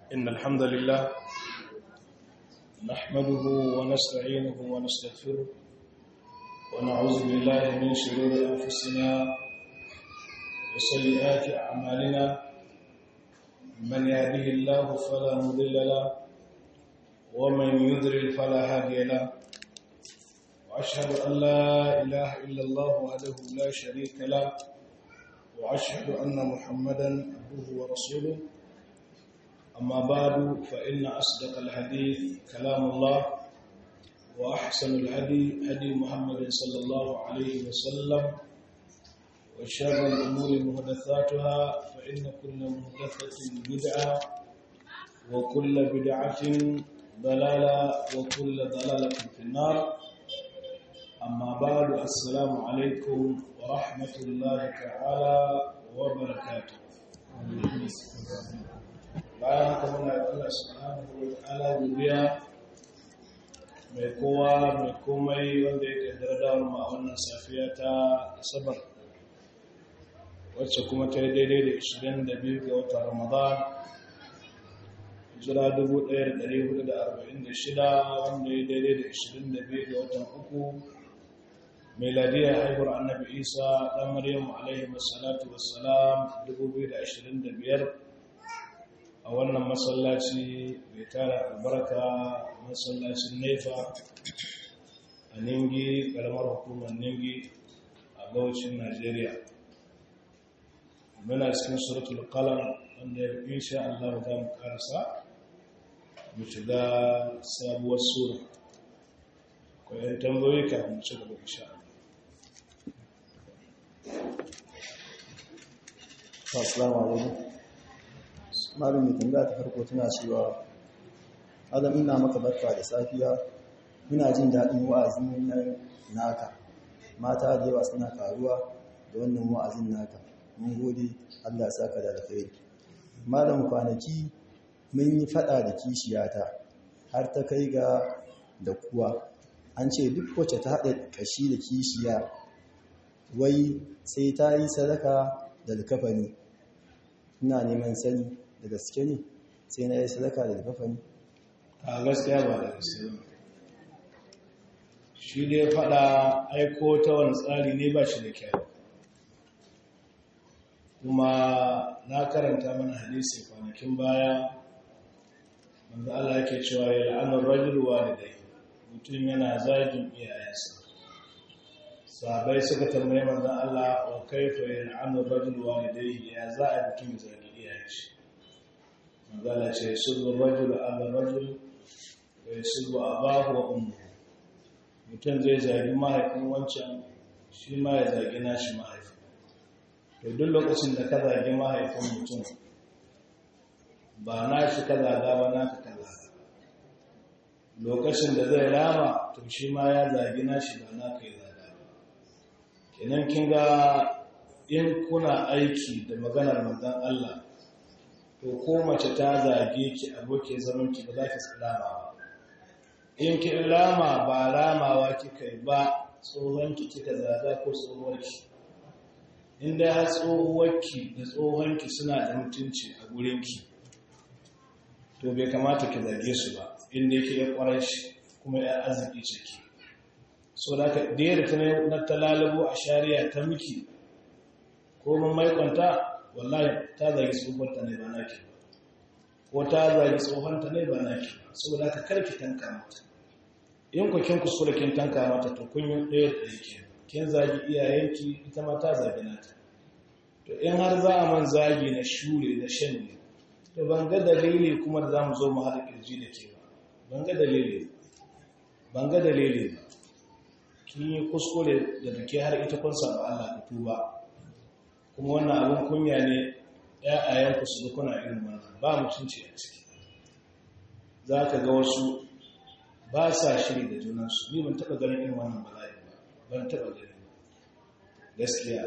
إن الحمد لله نحمده ونستعينه ونستغفره ونعوذ بالله من شرور أنفسنا وسيئات أعمالنا من يهده الله فلا مضل له ومن يضلل فلا هادي له وأشهد أن لا إله إلا الله وحده لا شريك له وأشهد أن محمدا عبده ورسوله أما بعد فإن أصدق الحديث كلام الله وأحسن الهدي هدي محمد صلى الله عليه وسلم وشر الأمور محدثاتها فإن كل محدثة بدعة وكل بدعة ضلالة وكل ضلالة في النار أما بعد السلام عليكم ورحمة الله تعالى وبركاته bayan haka muna da Allah subhanahu wa ta'ala godiya mai kowa mai komai wanda ya kaddara dawar mu a wannan safiya ta asabar wacce kuma ta yi daidai da 22 ga watan ramadan jira 1446 wanda ya daidai da 22 ga watan uku miladiyar haihuwar annabi isa ɗan maryamu alaihi wassalatu wassalam 2025 a wannan masallaci mai tara albarka masallacin nefa a ningi karamar hukumar ningi a gaucin najeriya muna cikin suratul qalam wanda ya insha Allah za mu karasa mu shiga sabuwar sura ko yan tambayoyi kafin mu ci gaba insha Allah assalamu alaikum malami tambaya ta farko tana cewa adam ina maka barka da safiya muna jin daɗin wa'azin nan naka mata da yawa suna karuwa da wannan wa'azin naka mun gode Allah saka da alkhairi malam kwanaki mun yi fada da kishiyata har ta kai ga da kuwa an ce duk wacce ta haɗa kashi da kishiya wai sai ta yi sadaka da alkafani ina neman sani da gaske ne sai na yi sadaka da alkafani a gaskiya ba da gaske ba shi dai faɗa aiko ta wani tsari ne ba shi da kyau kuma na karanta mana hadisi kwanakin baya wanda Allah yake cewa ya la'anar rajul walidai mutum yana zagin iyayensa sahabai suka tambaye manzon Allah wa kaifa yal'anu rajul walidayhi ya za a mutum zagi iyayen shi manzon Allah ce sulhu rajul ala rajul wa yasulu abahu wa ummuhu mutum zai zagi mahaifin wancan shi ma ya zagi nashi mahaifin to duk lokacin da ka zagi mahaifin mutum ba nashi ka zaga ba naka ka zaga lokacin da zai rama to shi ma ya zagi nashi ba naka ya zaga kenan kin ga in kuna aiki da maganar manzon Allah to ko mace ta zage ki aboke zaman ki ba za ki salama ba in ki lama ba ramawa kika yi ba tsohon ki kika zaga ko tsohuwar ki in dai har tsohuwar ki da tsohon ki suna da mutunci a gurin ki to bai kamata ki zage su ba in dai ki ya kwarai shi kuma ya arziki ce ki so da ka da ta na talalabo a shari'a ta miki ko mun maikonta wallahi ta zagi tsohonta ne ba naki ba ko ta zagi tsohonta ne ba naki ba saboda ka karki tanka mata in ku kin kuskure kin tanka mata to kun yi ɗaya da yake kin zagi iyayenki ita ma ta zagi nata to in har za a man zagi na shure na shan ne to ban ga dalili kuma da za mu zo mu haɗa ƙirji da ke ba ban ga dalili ban ga dalili ba kin yi kuskure da duke har ita kun samu Allah ku tuba kuma wannan abin kunya ne ‘ya'ayenku su kuna irin wannan ba mutunci a ciki za ka ga wasu ba sa shiri da junansu ni ban taɓa ganin irin wannan bala'i ba ban taɓa gani gaskiya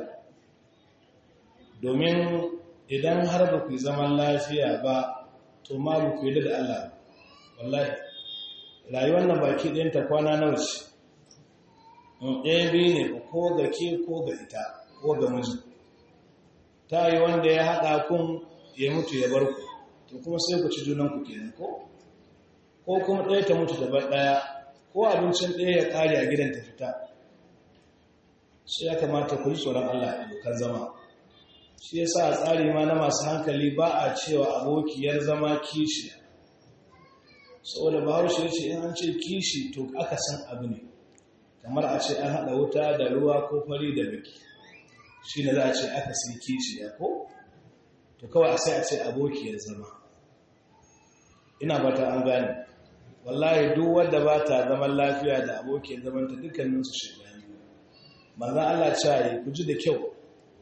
domin idan har ba ku zaman lafiya ba to ma ba ku yi da Allah wallahi rayuwar nan baki ɗinta kwana nawa ce ɗaya biyu ne ko ga ke ko ga ita ko ga miji ta yi wanda ya haɗa kun ya mutu ya bar ku to kuma sai ku ci junanku kenan ko ko kuma ɗaya ta mutu daban ɗaya ko abincin ɗaya ya ƙare a gidan ta fita sai ya kamata ku ji tsoron Allah a abokan zama shi ya sa a tsari ma na masu hankali ba a cewa abokiyar zama kishi saboda bahaushe ya ce in an ce kishi to aka san abu ne kamar a ce an haɗa wuta da ruwa ko fari da baki shi ne za a ce aka sai kishi ya ko to kawai sai a ce abokiyar zama ina ba ta an gane wallahi duk wadda ba ta zaman lafiya da abokiyar zamanta dukkaninsu shigani manzan Allah ce ku ji da kyau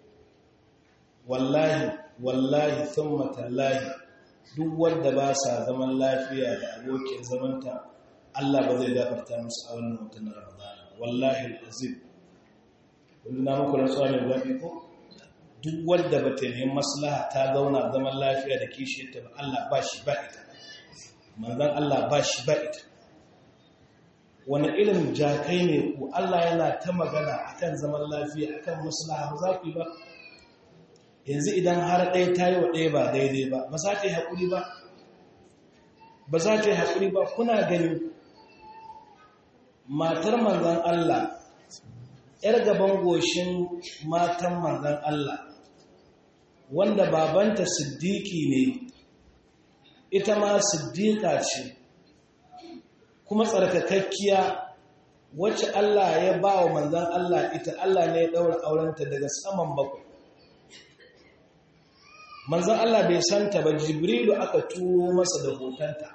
wallahi wallahi thumma tallahi duk wanda ba sa zaman lafiya da abokin zamanta Allah ba zai gafarta musu a wannan watan Ramadan wallahi alazim kullu na muku rantsuwa mai gwabi ko duk wanda ba ta nemi maslaha ta zauna zaman lafiya da kishiyarta ba Allah ba shi ba ita manzon Allah ba shi ba ita wani irin jakai ne ku Allah yana ta magana akan zaman lafiya akan maslaha ba za ku yi ba yanzu idan har ɗaya ta yi wa ɗaya ba daidai ba ba za ta yi haƙuri ba ba za ta yi haƙuri ba kuna gani matar manzan Allah ‘yar gaban goshin matan manzan Allah wanda babanta siddiki ne ita ma siddika ce kuma tsarkakakkiya wacce Allah ya ba wa manzan Allah ita Allah ne ya ɗaura aurenta daga saman bakwai manzan Allah bai santa ba jibrilu aka turo masa da hotonta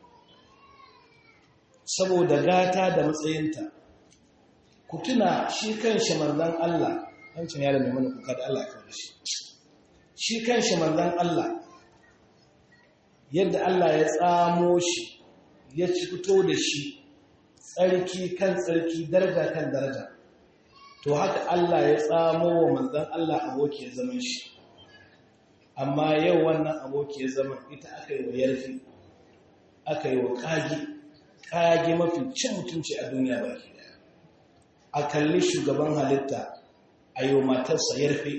saboda gata da matsayinta ku tuna shi kanshi manzan Allah hancin yaro mai mana kuka da Allah ya kawo shi shi kanshi manzan Allah yadda Allah ya tsamo shi ya ci fito da shi tsarki kan tsarki daraja kan daraja to haka Allah ya tsamo wa manzan Allah aboki ya zama shi amma yau wannan aboki ya zama ita aka yi wa yarfi aka yi wa kage kage mafi cin mutunci a duniya baki daya a kalli shugaban halitta a yi wa matarsa yarfi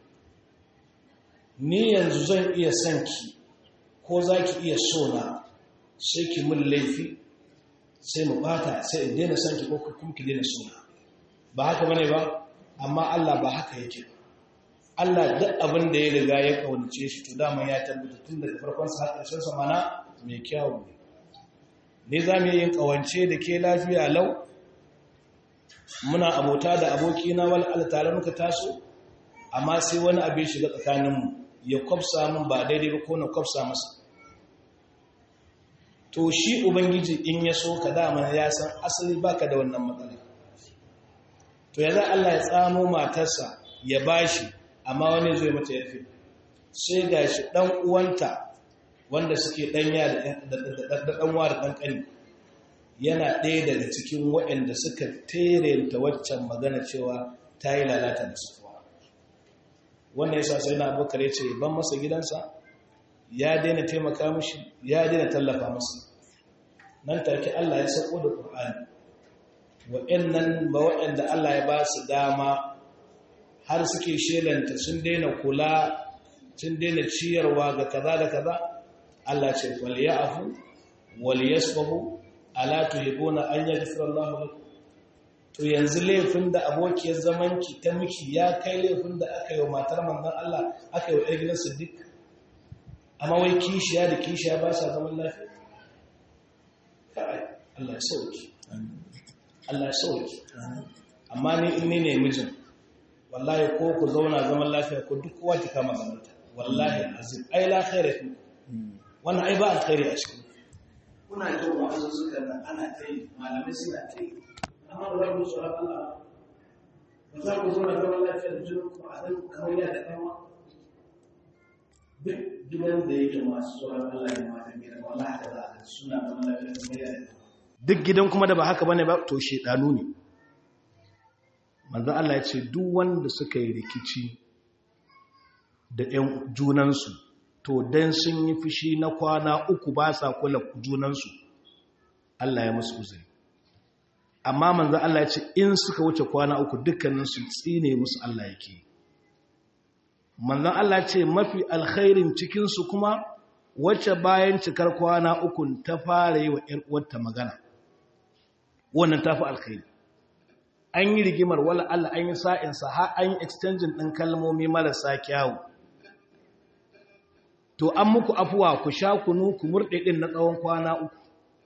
ni yanzu zan iya son ki ko za ki iya so na sai ki mun laifi sai mu bata sai in daina son ki ko kuma ki daina so na ba haka bane ba amma Allah ba haka yake ba Allah duk abin da ya riga ya kaunace shi to dama ya tabbata tun daga farkon sa har ƙarshen sa mana mai kyawu ne ne za mu yin kawance da ke lafiya lau muna abota da abokina wal al tare muka taso amma sai wani abin shiga tsakaninmu ya kwafsa min ba daidai ba ko na kwafsa masa to shi ubangiji in ya so ka dama ya san asali baka da wannan matsala to ya za Allah ya tsamo matarsa ya bashi amma wani zai mata yafi sai ga shi ɗan uwanta wanda suke ɗanya da ɗanwa da ɗanƙani yana ɗaya daga cikin waɗanda suka terenta waccan magana cewa ta yi lalata da sufuwa wannan yasa sai na abokar ya ce ban masa gidansa ya daina taimaka mashi ya daina tallafa masa nan take Allah ya sako da Qur'ani waɗannan ba waɗanda Allah ya ba su dama har suke shelanta sun daina kula sun daina ciyarwa ga kaza da kaza Allah ce wal ya'fu wal yasfahu ala tuhibuna an yaghfira Allah lakum to yanzu laifin da abokiyar zamanki ta miki ya kai laifin da aka yi wa matar manzon Allah aka yi wa ɗan gidan Siddiq amma wai kishiya da kishiya ba sa zaman lafiya kai Allah ya sauki Allah ya sauki amma ni in ne mijin wallahi ko ku zauna zaman lafiya ko duk kowa ki kama zamanta wallahi azim ai la khaira fi wannan ai ba alkhairi a cikin kuna jin wa'azin suka nan ana ta yi malamai suna ta yi amma ba za ku tsoron Allah ba za ku zauna zaman lafiya da jinin ku a zan kamar da kama duk gidan da yake masu tsoron Allah ne matan gidan wallahi da za a suna zaman lafiya kamar yadda duk gidan kuma da ba haka bane ba to shedanu ne manzo Allah ya ce duk wanda suka yi rikici da ɗan junansu to dan sun yi fushi na kwana uku ba sa kula junansu Allah ya musu uzuri amma manzo Allah ya ce in suka wuce kwana uku dukkaninsu tsine musu Allah yake manzo Allah ya ce mafi alkhairin cikinsu kuma wacce bayan cikar kwana uku ta fara yi wa ‘yar uwarta magana wannan ta fi alkhairi an yi rigimar wala Allah an yi sa'insa har an yi extension ɗin kalmomi marasa kyawu to an muku afuwa ku sha kunu ku murɗe ɗin na tsawon kwana uku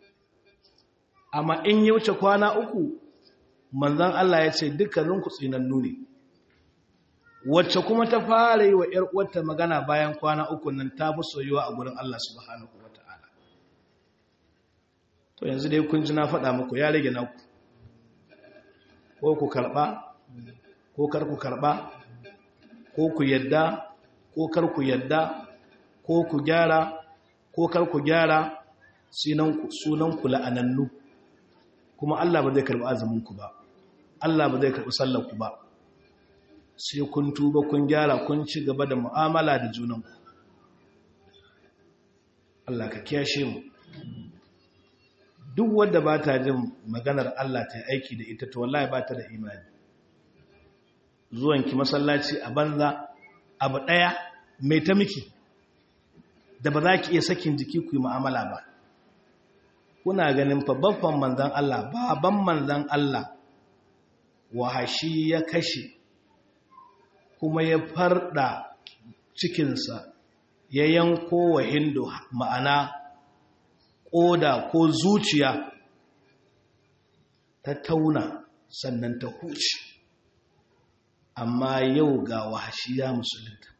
amma in yi wuce kwana uku manzan Allah ya ce dukkaninku tsinannu ne wacce kuma ta fara yi wa ‘yar uwarta magana bayan kwana uku nan ta fi soyuwa a gurin Allah subhanahu wa ta'ala to yanzu dai kun ji na faɗa muku ya rage naku ko ku karɓa ko kar ku karɓa ko ku yadda ko kar ku yadda ko ku gyara ko kar ku gyara sunanku la'anannu kuma Allah ba zai karɓi azuminku ba Allah ba zai karɓi sallarku ba sai kun tuba kun gyara kun ci gaba da mu'amala da junanku Allah ka kiyashe mu duk wadda ba ta jin maganar Allah ta aiki da ita to wallahi ba ta da imani zuwanki masallaci a banza abu ɗaya mai ta miki da ba za ki iya sakin jiki ku yi mu'amala ba kuna ganin fa babban manzan Allah baban manzan Allah wahashi ya kashe kuma ya farda cikinsa ya yanko wa hindu ma'ana ƙoda ko zuciya ta tauna sannan ta huce amma yau ga wahashi ya musulunta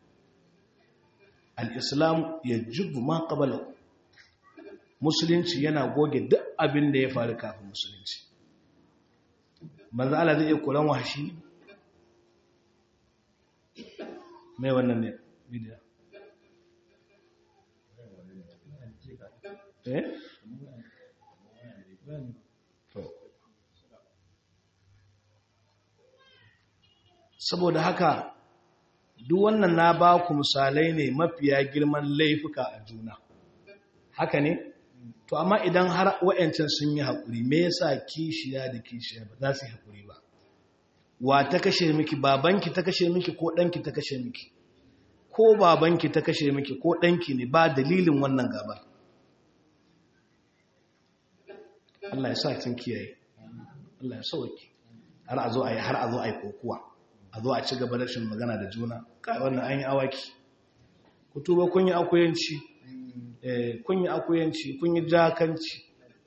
al'islam ya jubu ma ƙabalau musulunci yana goge duk abin da ya faru kafin musulunci manzo Allah zai iya kuran wahashi mai wannan ne bidiyo eh saboda haka duk wannan na ba ku misalai ne mafiya girman laifuka a juna haka ne to amma idan har wa'yancan sun yi haƙuri me yasa kishiya da kishiya ba za su yi haƙuri ba wa ta kashe miki babanki ta kashe miki ko ɗanki ta kashe miki ko babanki ta kashe miki ko ɗanki ne ba dalilin wannan gabar Allah ya sa kin kiyaye Allah ya sauke har a zo a yi har a zo a yi kokuwa a zo a ci gaba da rashin magana da juna kai wannan an yi awaki ku tuba kun yi akuyanci kun yi akuyanci kun yi jakanci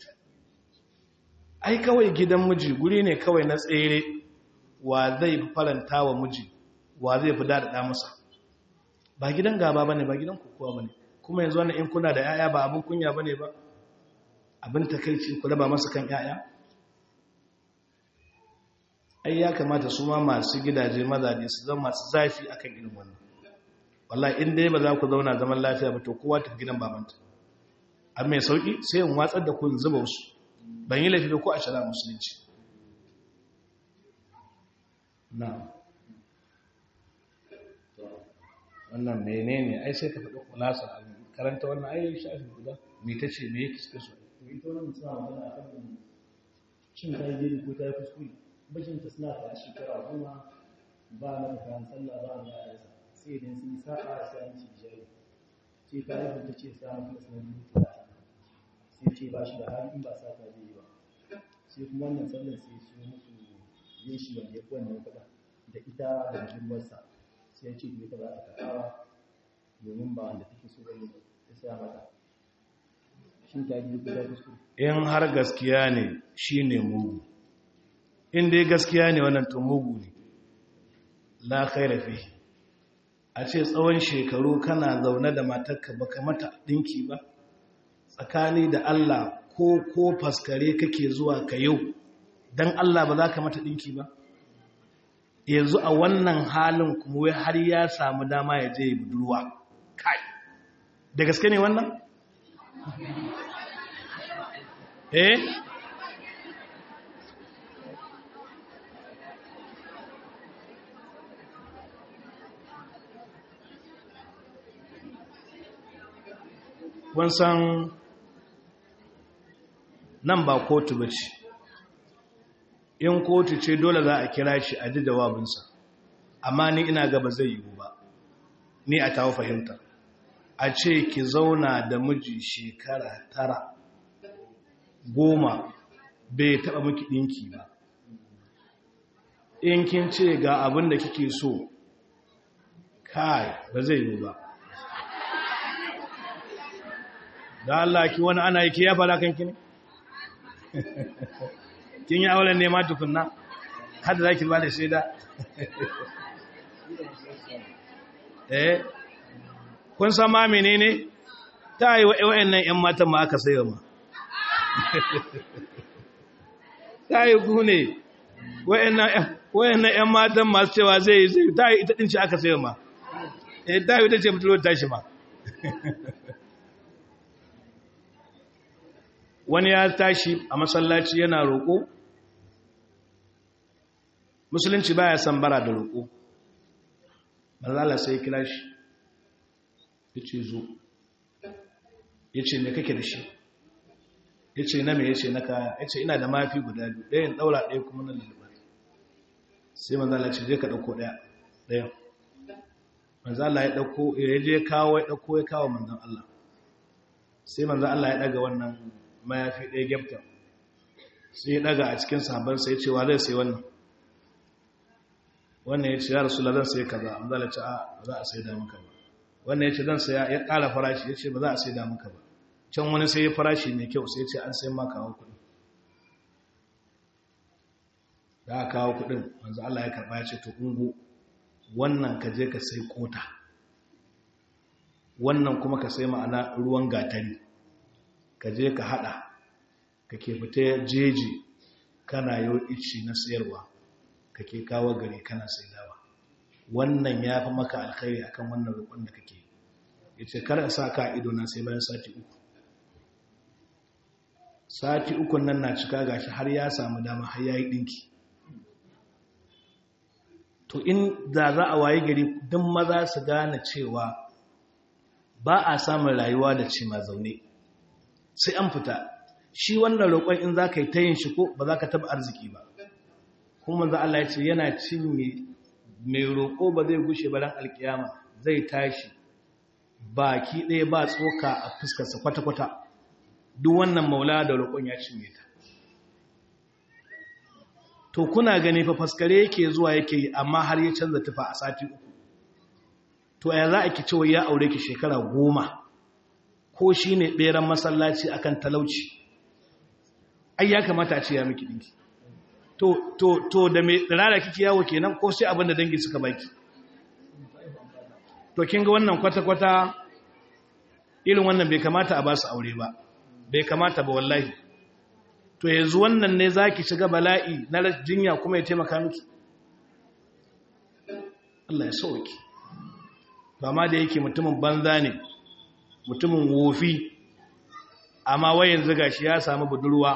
ai kawai gidan miji guri ne kawai na tsere wa zai faranta wa miji wa zai fi daɗaɗa masa ba gidan gaba ba ne ba gidan kokowa ba ne kuma yanzu wani in kuna da 'ya'ya ba abin kunya ba ne ba abin takaici ku raba masa kan 'ya'ya ai ya kamata su ma masu gidaje mazaje su zama masu zafi akan irin wannan wallahi in dai ba za ku zauna zaman lafiya ba to kowa tafi gidan babanta a mai sauki sai in watsar da ku in zuba wasu ban yi laifi da ku a shara musulunci na wannan menene ai sai ka faɗi kulasa a karanta wannan ai shafi guda me ta ce me yake suka so ita wannan mutum a magana akan cin ta yi ko ta yi kuskure mijinta suna da shekara goma ba na kayan sallah ba na yasa sai idan sun sa'a sai an ci jari sai ta yi ta ce sa maka sanar da sai ce ba shi da hali in ba sa ta zai yi ba sai kuma wannan sallar sai su musu yin shi wanda ya fi wannan kuɗa da ita da budurwarsa sai ya ce da ita ba ta karɓa domin ba wanda take so ba ne ta saya mata shin ta yi guda kuskure in har gaskiya ne shi ne mugu in dai gaskiya ne wannan to mugu ne la khaira fihi a ce tsawon shekaru kana zaune da matarka baka mata dinki ba tsakani da Allah ko ko faskare kake zuwa ka yau dan Allah ba za ka mata dinki ba yanzu a wannan halin kuma wai har ya samu dama ya je budurwa kai da gaske ne wannan eh san nan ba kotu ba ce in kotu ce dole za a kira shi a ji jawabinsa amma ni ina gaba zai yiwu ba ni a tawo fahimta a ce ki zauna da miji shekara tara goma bai taɓa miki ɗinki ba in kin ce ga abin da kike so kai ba zai yi ba da Allah ki wani ana yi ki ya fara kanki ne kin yi auren nema tukunna har da zaki ba da shaida eh kun san ma menene ta yi wa wayannan ƴan matan ma aka sayo ma ta yi ku ne wayannan wayannan ƴan matan masu cewa zai zai ta yi ita din ce aka sayo ma eh ta yi ita ce mutuwar tashi ma wani ya tashi a masallaci yana roƙo musulunci baya san bara da roƙo malala sai kira shi ya ce zo ya ce mai kake da shi ya ce na mai ya ce na kaya ya ce ina da mafi guda biyu ɗayan ɗaura ɗaya kuma na lullubar sai manzala ce je ka ɗauko ɗaya ɗayan manzala ya ɗauko ya je kawo ya ɗauko ya kawo manzan Allah sai manzan Allah ya ɗaga wannan mayafi ɗaya gyafta sai ya ɗaga a cikin sahabansa ya ce wa zai sai wannan wannan ya ce ya rasu zan sai kaza an zala ce a za a sai da maka ba wannan ya ce zan saya ya ƙara farashi ya ce ba za a sai da maka ba can wani sai ya farashi mai kyau sai ya ce an sai ma kawo kuɗi da aka kawo kuɗin wanzu Allah ya karɓa ya ce to ungo wannan ka je ka sai kota wannan kuma ka sai ma'ana ruwan gatari ka je ka hada ka ke fita jeji kana yau ici na sayarwa ka ke kawo gari kana saidawa wannan ya fi maka alkhairi akan wannan rukun da kake ya ce kar sa ka ido na sai bayan sati uku sati uku nan na cika gashi har ya samu dama har ya yi ɗinki to in da za a waye gari don maza su gane cewa ba a samun rayuwa da ce ma zaune sai an fita shi wannan roƙon in za ka yi ta yin shi ko ba za ka taɓa arziki ba kuma za Allah ya ce yana cinye mai roƙo ba zai gushe ba ran alkiyama zai tashi baki ɗaya ba tsoka a fuskarsa kwata-kwata duk wannan maula da roƙon ya cinye ta to kuna gani fa faskare yake zuwa yake yi amma har ya canza tufa a sati uku to ya za a ki cewa ya aure ki shekara goma ko shi ne ɓeran masallaci akan talauci ai ya kamata a ce ya miki ɗinki to to to da mai tsirara kiki yawo kenan ko sai abin da dangi suka baki to kin ga wannan kwata-kwata irin wannan bai kamata a ba su aure ba bai kamata ba wallahi to yanzu wannan ne za ki shiga bala'i na jinya kuma ya taimaka miki Allah ya sauki ba ma da yake mutumin banza ne mutumin wofi amma wayan ziga shi ya samu budurwa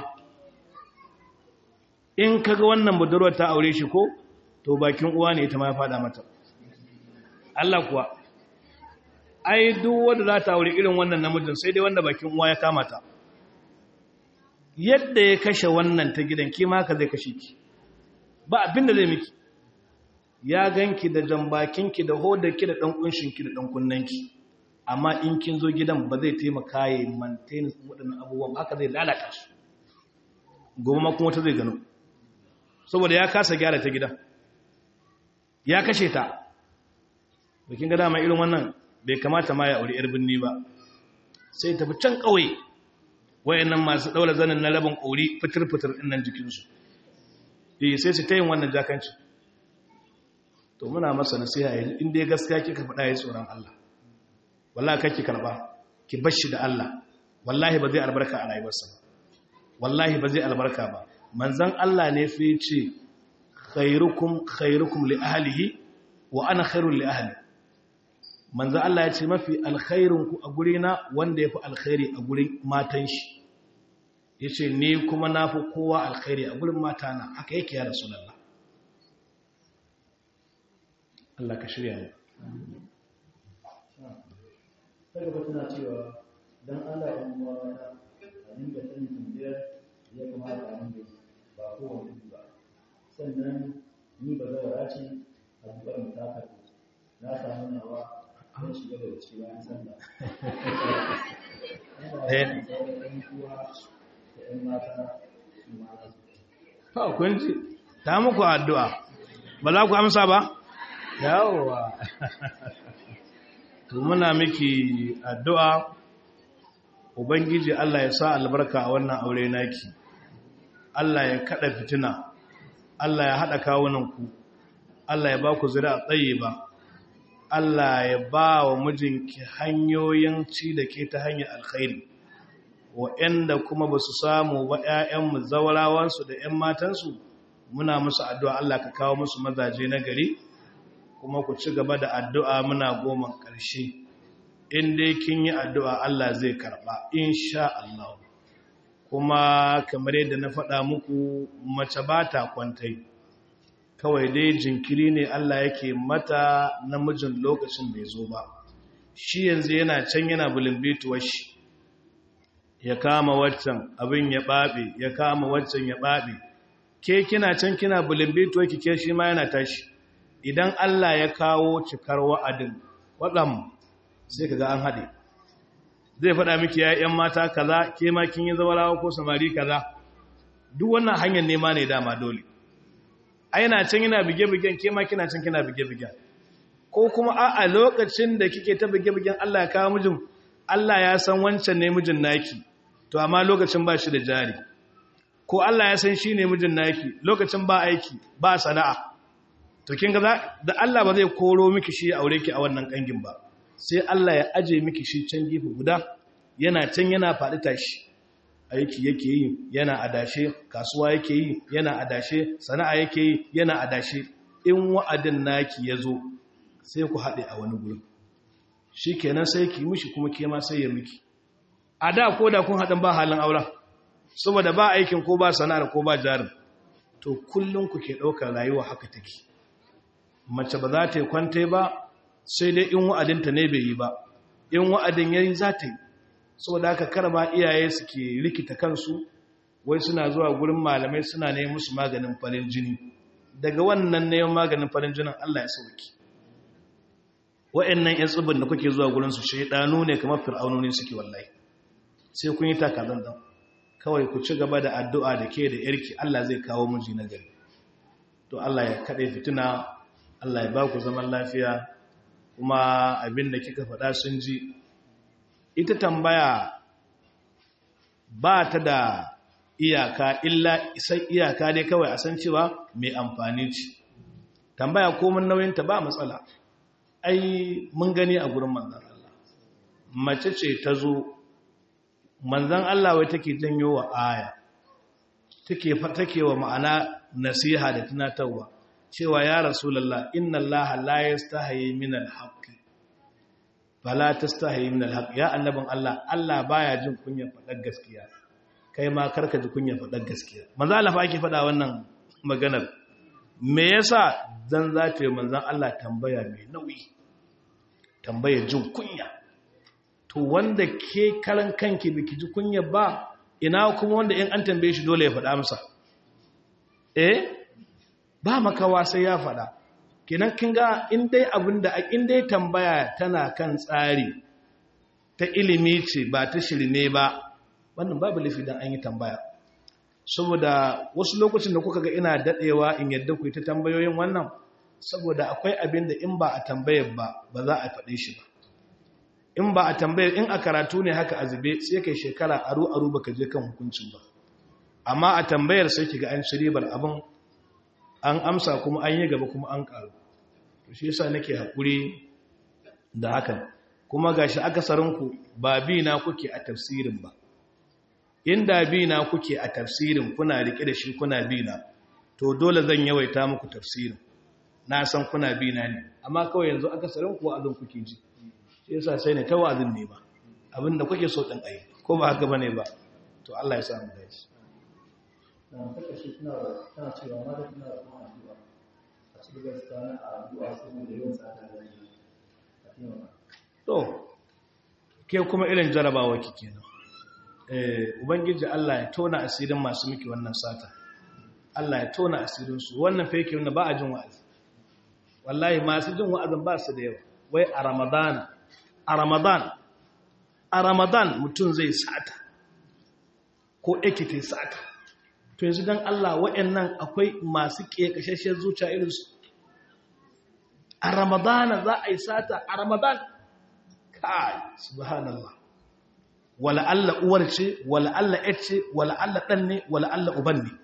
in kaga wannan budurwar ta aure shi ko to bakin uwa ne ita ma ya fada mata Allah kuwa ai duk wanda za ta aure irin wannan namijin sai dai wanda bakin uwa ya kama ta yadda ya kashe wannan ta gidan ki ma ka zai kashe ki ba abin da zai miki ya ganki da jambakinki da hodarki da dan kunshinki da dan kunnanki amma in kin zo gidan ba zai taimaka ya maintain waɗannan abubuwan haka zai lalata su gobe ma kuma ta zai gano saboda ya kasa gyara ta gidan ya kashe ta bikin ga dama irin wannan bai kamata ma ya aure yar binni ba sai tafi can ƙauye wayannan masu daura zanin na rabin ƙori fitir-fitir ɗin nan jikinsu eh sai su ta yin wannan jakanci to muna masa nasiha yanzu in dai gaskiya kika faɗa ya tsoron Allah wallahi kake karba ki bashi da Allah wallahi ba zai albarka a rayuwarsa ba wallahi ba zai albarka ba manzon Allah ne fa yace khairukum khairukum li ahlihi wa ana khairul li ahli manzon Allah ya ce mafi alkhairun ku a gurina wanda yafi alkhairi a gurin matan shi yace ni kuma nafi kowa alkhairi a gurin matana haka yake ya rasulullah Allah ka shirya mu sai ba tana cewa don Allah ya uwa mata a dinga sanin tambayar ya kamata a dinga ba kowane ba sannan ni ba zawara ce a zubar mu ta na samu nawa an shiga da ciki bayan sallah Eh. ɗan kuwa da ‘yan mata su ma za su to kun ji ta muku addu'a ba za ku amsa ba yawowa to muna miki addu'a ubangiji Allah ya sa albarka a wannan aure naki Allah ya kada fitina Allah ya haɗa kawunanku Allah ya ba ku zira tsaye ba Allah ya ba wa mijinki hanyoyin ci da ke ta hanyar alkhairi wa'yanda kuma ba su samu ba ‘ya'yanmu zaurawansu da ‘yan matansu muna musu addu'a Allah ka kawo musu mazaje na gari kuma ku ci gaba da addu'a muna goma ƙarshe in dai kin yi addu'a Allah zai karɓa insha Allah kuma kamar yadda na faɗa muku mace ba ta kwantai kawai dai jinkiri ne Allah yake mata namijin lokacin bai zo ba shi yanzu yana can yana bulimbituwar shi ya kama waccan abin ya ɓaɓe ya kama waccan ya ɓaɓe ke kina can kina bulimbituwar ki ke shi ma yana tashi idan Allah ya kawo cikar wa'adin waɗam sai ka ga an haɗe zai faɗa miki ya ‘yan mata kaza ke ma kin yi zawarawa ko samari kaza duk wannan hanyar nema ne dama dole a yana can yana bige-bigen ke ma kina can kina bige-bigen ko kuma a a lokacin da kike ta bige-bigen Allah ya kawo mijin Allah ya san wancan ne mijin naki to amma lokacin ba shi da jari ko Allah ya san shi ne mijin naki lokacin ba aiki ba sana'a to kin ga da Allah ba zai koro miki shi aure ki a wannan kangin ba sai Allah ya aje miki shi can gefe guda yana can yana faɗi tashi aiki yake yi yana adashe kasuwa yake yi yana adashe sana'a yake yi yana adashe in wa'adin naki ya zo sai ku haɗe a wani gurin shi kenan sai ki mishi kuma ke ma sai ya miki a da ko da kun haɗin ba halin auren saboda ba aikin ko ba sana'ar ko ba jarin to kullum ku ke ɗaukar rayuwa haka take mace ba za ta yi kwante ba sai dai in wa'adinta ne bai yi ba in wa'adin ya yi za ta yi saboda haka karba iyaye suke rikita kansu wai suna zuwa gurin malamai suna ne musu maganin farin jini daga wannan neman maganin farin jinin Allah ya sauki wa'annan yan tsibin da kuke zuwa gurin su shaidanu ne kamar fir'aunoni suke wallahi sai kun yi takazan dan kawai ku ci gaba da addu'a da ke da yarki Allah zai kawo miji na gari to Allah ya kade fitina Allah ya ba ku zaman lafiya kuma abin da kika faɗa sun ji ita tambaya ba ta da iyaka illa isan iyaka dai kawai a san cewa mai amfani ce tambaya komin nauyinta ba matsala ai mun gani a gurin manzan Allah mace ce ta zo manzan Allah wai take janyo wa aya take take wa ma'ana nasiha da tunatarwa cewa ya rasulullah inna allaha la yastahi min al-haqqi fala tastahi min al-haqq ya annabin Allah Allah baya jin kunyar fadar gaskiya kai ma karka ji kunyar fadar gaskiya manzo Allah fa ake fada wannan maganar me yasa dan za ta yi manzon Allah tambaya mai nauyi tambaya jin kunya to wanda ke karan kanki biki ji kunya ba ina kuma wanda in an tambaye shi dole ya fada masa eh ba makawa sai ya fada kenan kin ga in dai abinda in dai tambaya tana kan tsari ta ilimi ce ba ta shirme ba wannan babu lafi dan an yi tambaya saboda wasu lokacin da kuka ga ina dadewa in yadda ku ta tambayoyin wannan saboda akwai abin da in ba a tambayar ba ba za a faɗe shi ba in ba a tambayar in a karatu ne haka azube sai kai shekara aru aru baka je kan hukuncin ba amma a tambayar sai kiga an ci ribar abin an amsa kuma an yi gaba kuma an karu to shi yasa nake hakuri da hakan kuma gashi akasarinku ba bi na kuke a tafsirin ba inda bi na kuke a tafsirin kuna rike da shi kuna bi na to dole zan yawaita muku tafsirin na san kuna bi na ne amma kawai yanzu akasarinku wa'azin kuke ji shi yasa sai ne ta wa'azin ne ba abinda kuke so din ayi ko ba haka bane ba to Allah ya sa mu dace na kashe tana tana cewa ma da tana da kuma addu'a a cikin gaskiya na addu'a saboda yawan tsada da yi a taimaka to ke kuma irin jarabawa ki kenan eh ubangiji Allah ya tona asirin masu miki wannan sata Allah ya tona asirin su wannan fa yake wanda ba a jin wa'azi wallahi masu jin wa'azin ba su da yawa wai a ramadana a ramadan a ramadan mutum zai sata ko ekite sata to yanzu don Allah waɗannan akwai masu ƙeƙashashen zuciya irinsu a ramadana za a yi sata a ramadan kai subhanallah wala Allah uwar ce wala Allah ƴar ce wala Allah ɗan ne wala Allah uban ne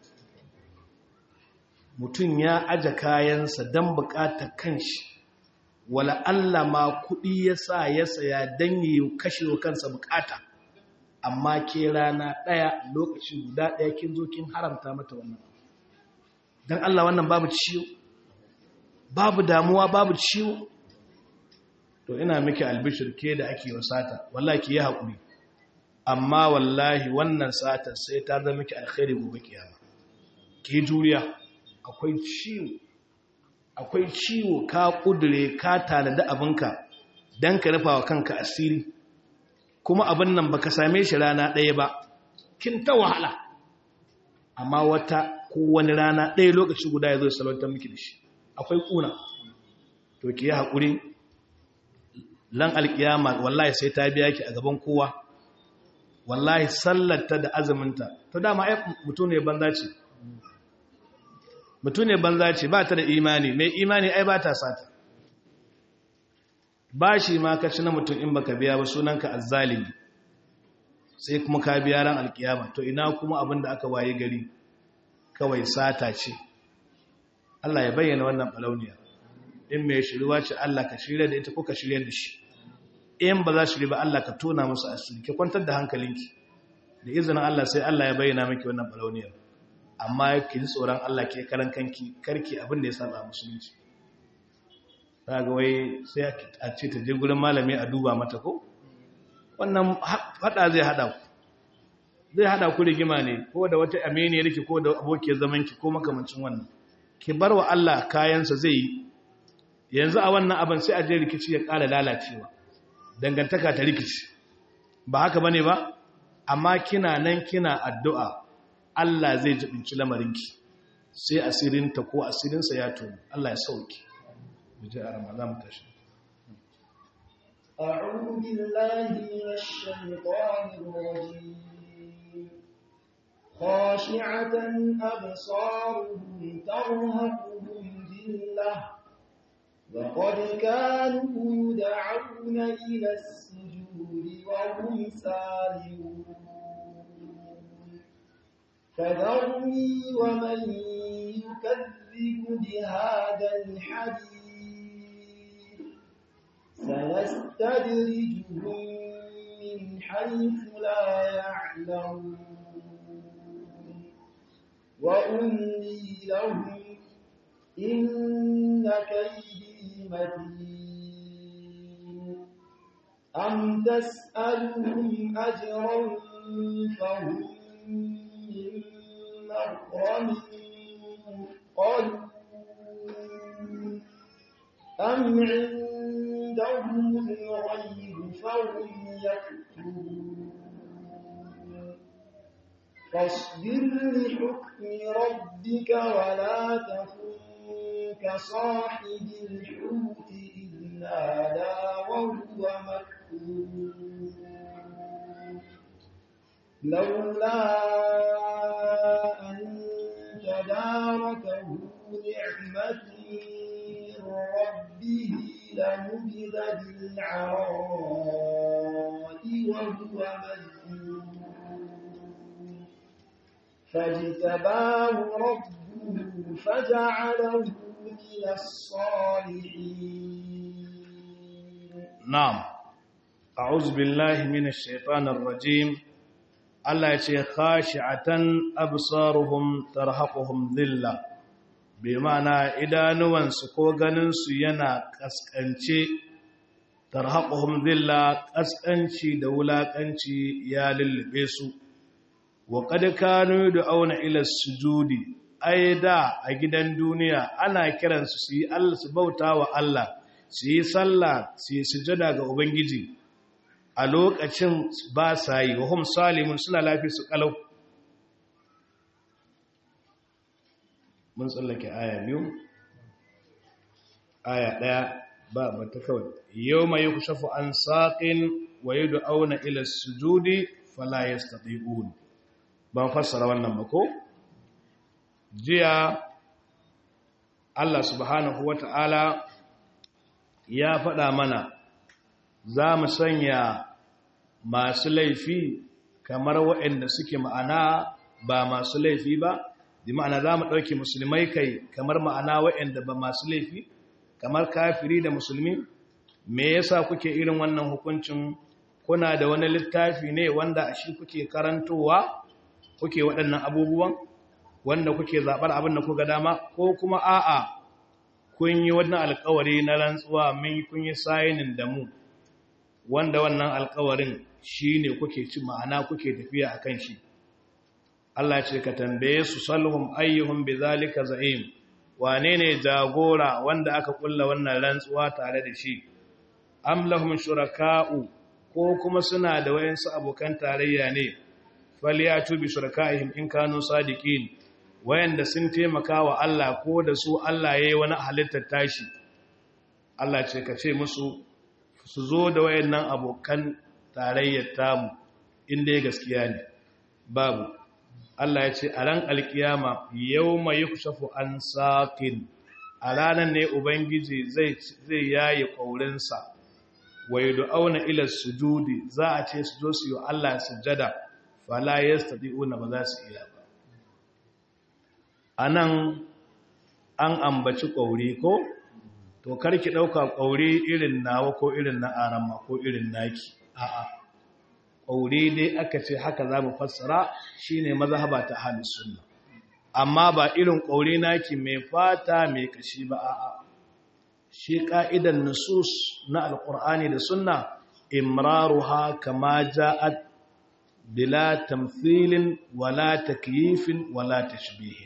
mutum ya aje kayansa don buƙatar kanshi wala Allah ma kuɗi ya sa ya saya don yi kashe wa kansa buƙata amma ke rana ɗaya lokaci guda ɗaya kin zo kin haramta mata wannan don Allah wannan babu ciwo babu damuwa babu ciwo to ina miki albishir ke da ake wasata wallahi ki yi haƙuri amma wallahi wannan satar sai ta zama miki alkhairi gobe kiyama ki juriya akwai ciwo akwai ciwo ka kudure ka tanadi abinka dan ka rufa wa kanka asiri kuma abin nan baka same shi rana ɗaya ba kin ta wahala amma wata ko wani rana ɗaya lokaci guda ya zo salwantar miki da shi akwai kuna to ki yi haƙuri lan alƙiyama wallahi sai ta biya ki a gaban kowa wallahi sallarta da azuminta to dama ai mutum ne banza ce mutum ne banza ce ba ta da imani mai imani ai ba ta sata ba shi ma ka ci na mutum in baka biya ba sunanka azzalimi sai kuma ka biya ran alkiyama to ina kuma abin da aka waye gari kawai sata ce Allah ya bayyana wannan balauniya in mai shiriwa ce Allah ka shirya da ita ko ka shirya da shi in ba za shirya ba Allah ka tona musu asiri ki kwantar da hankalinki da izinin Allah sai Allah ya bayyana miki wannan balauniyar amma ki ji tsoron Allah ke karan kanki karki abin da ya saba musulunci ga wai sai a ce ta je gurin malami a duba mata ko wannan hada zai hada ku zai hada ku rigima ne ko da wata aminiyar ki ko da abokiyar zaman ki ko makamancin wannan ki bar wa Allah kayansa zai yi yanzu a wannan abin sai a je rikici ya ƙara lalacewa dangantaka ta rikici ba haka bane ba amma kina nan kina addu'a Allah zai jibinci lamarinki sai asirinta ko asirinsa ya tono Allah ya sauki muje a ramadan tashi أعوذ بالله من الشيطان الرجيم خاشعة أبصارهم ترهقهم ذلة وقد كانوا يدعون إلى السجود وهم سالمون فذرني ومن يكذب بهذا الحديث سنستدرجهم من حيث لا يعلمون وأملي لهم إن كيدي متين أم تسألهم أجرا فهم من مغرم مثقلون أم عندهم الغيب فهم يكتبون فاصبر لحكم ربك ولا تكن كصاحب الحوت إذ نادى وهو مكتوب لولا أن تداركه نعمة من ربه لنبذ بالعراء وهو مذموم فاجتباه ربه فجعله من الصالحين نعم أعوذ بالله من الشيطان الرجيم Allah ya ce khashi'atan absaruhum tarhaquhum dhilla bi ma'ana idanuwansu ko ganinsu yana kaskance tarhaquhum dhilla kaskanci da wulakanci ya lullube su wa qad kanu auna ila sujudi da a gidan duniya ana kiransu su yi Allah su bauta wa Allah su yi sallah su yi sujada ga ubangiji a lokacin ba sa yi wa hum salimun suna lafi su kalau mun tsallake aya biyu aya ɗaya ba mata kawai yau mai kushafu an saƙin wa yi auna ila sujudi fala ya staɗi'un ban fassara wannan ba ko? jiya Allah subhanahu wa ta'ala ya faɗa mana za mu sanya masu laifi kamar waɗanda suke ma'ana ba masu laifi ba di ma'ana za mu ɗauki musulmai kai kamar ma'ana waɗanda ba masu laifi kamar kafiri da musulmi me yasa kuke irin wannan hukuncin kuna da wani littafi ne wanda a shi kuke karantowa kuke waɗannan abubuwan wanda kuke zaɓar abin da kuka dama ko kuma a'a kun yi wannan alkawari na rantsuwa min kun yi sayinin da mu wanda wannan alkawarin shi ne kuke ci ma'ana kuke tafiya a kan shi Allah ce ka tambaye su salhum ayyuhum bi zalika za'im wane ne jagora wanda aka kulla wannan rantsuwa tare da shi am lahum shuraka'u ko kuma suna da wayansu abokan tarayya ne falyatu bi shuraka'ihim in kanu sadiqin wayanda sun taimaka wa Allah ko da su Allah yayi wani halittar tashi Allah ce ka ce musu su zo da wayannan abokan tarayyar tamu inda gaskiya ne babu Allah ya ce a ran alkiyama yawma yukshafu an saqin a ranar ne ubangiji zai zai yayi kaurinsa wa yud'auna ila sujudi za a ce su zo su yi Allah sujada fala yastati'una ba za su iya ba anan an ambaci kauri ko to karki dauka kauri irin nawa ko irin na arama ko irin naki a'a kauri dai aka ce haka za mu fassara shine mazhaba ta ahlus sunna amma ba irin kauri naki mai fata mai kashi ba a'a shi ka'idan nusus na alqur'ani da sunna imraruha kama ja'at bila tamthilin wala takyifin wala tashbihin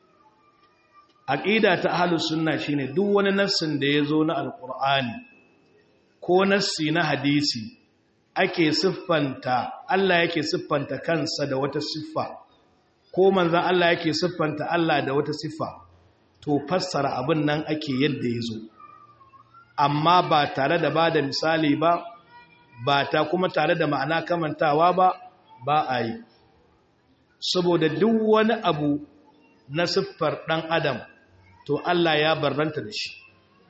aqida ta ahlus sunna shine duk wani nassin da yazo na alqur'ani ko nassi na hadisi ake siffanta Allah yake siffanta kansa da wata siffa ko manzon Allah yake siffanta Allah da wata siffa to fassara abin nan ake yadda yazo amma ba tare da bada misali ba ba ta kuma tare da ma'ana kamantawa ba ba a yi saboda duk wani abu na siffar ɗan adam to Allah ya barranta da shi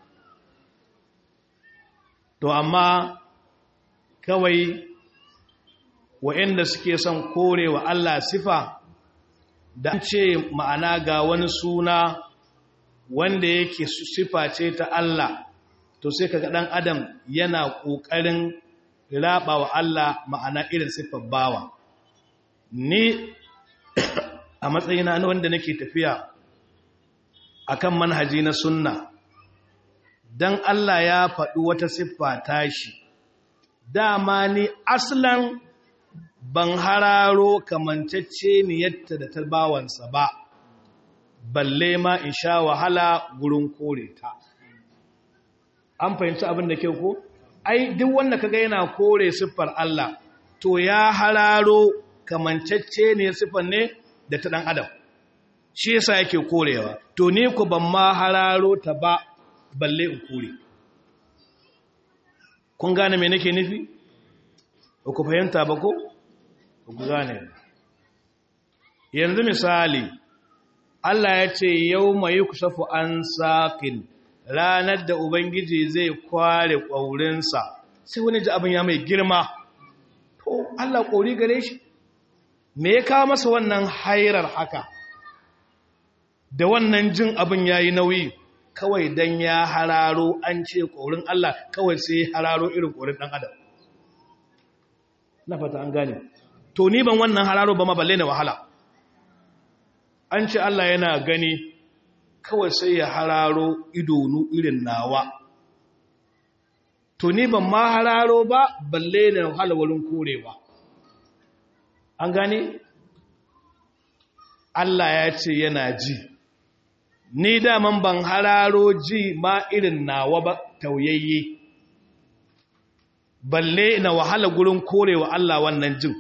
to amma kawai wa'inda suke son korewa Allah sifa da ce ma'ana ga wani suna wanda yake sifa ce ta Allah to sai kaga ɗan adam yana ƙoƙarin raba wa Allah ma'ana irin siffar bawa ni a matsayina na wanda nake tafiya akan manhaji na sunna dan Allah ya faɗi wata siffa tashi dama ni aslan ban hararo kamancacce ni yadda da tarbawansa ba balle ma in sha wahala gurin kore ta an fahimci abin da ke ko ai duk wanda kaga yana kore siffar Allah to ya hararo kamancacce ne siffar ne da ta dan adam shi yasa yake korewa to ni ku ban ma hararo ta ba balle in kore kun gane me nake nufi ba ku fahimta ba ko ba ku gane yanzu misali Allah ya ce yau mai kusafu an saƙin ranar da Ubangiji zai kware ƙwaurinsa sai wani ji abin ya mai girma to Allah ƙori gare shi me ya kawo masa wannan hairar haka da wannan jin abin ya yi nauyi kawai don ya hararo an ce ƙorin Allah kawai sai hararo irin ƙorin ɗan adam na fata an gane to ni ban wannan hararo ba ma balle na wahala an ce Allah yana gani kawai sai ya hararo idonu irin nawa to ni ban ma hararo ba balle na wahala wurin korewa an gane Allah ya ce yana ji ni daman ban hararo ji ma irin nawa ba tauyayye balle na wahala gurin korewa Allah wannan jin